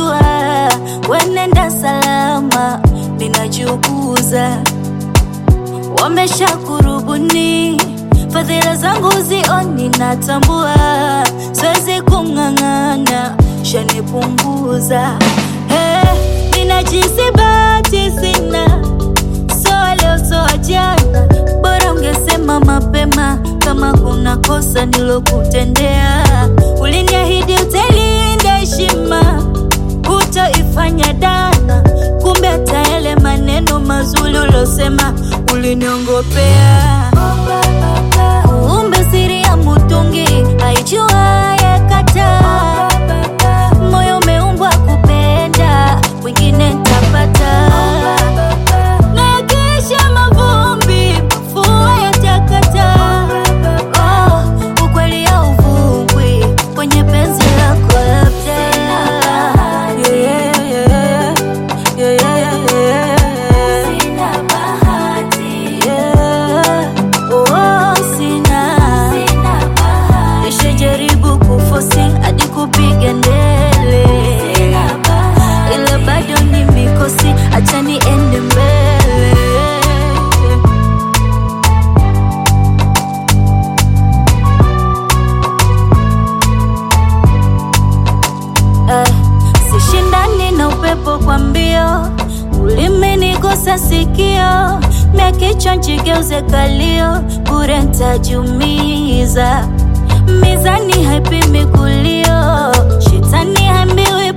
najua wenenda salama, ninajiuguza wamesha kurubuni fadhila zangu zioni, natambua siwezi kung'ang'ana, shanipunguza hey, ninajisi bahati sina, soa leo soa jana, bora ungesema mapema kama kuna kosa nilokutendea. Uliniahidi utailinda heshima, hutoifanya dana, kumbe hata yale maneno mazuri ulosema uliniongopea. Kumbe siri ya mutungi haijuaye kataa. Moyo umeumbwa kupenda, wengine ntapata. Nakesha mavumbi, mvua yatakata. Oh, ukweli hauvungwi kwenye penzi lako labda. Yeah, yeah, yeah, yeah, yeah. Yeah. Oh, sina. Nishajaribu kufosi hadi kupiga ndele, ila bado ni mikosi, acha niende mbele. Eh, sishindani na upepo kwa mbio, ulimenigusa sikio, mia kichwa njigeuze kalio, bure ntajumiza. Mizani haipimi kulio, shetani hambiwi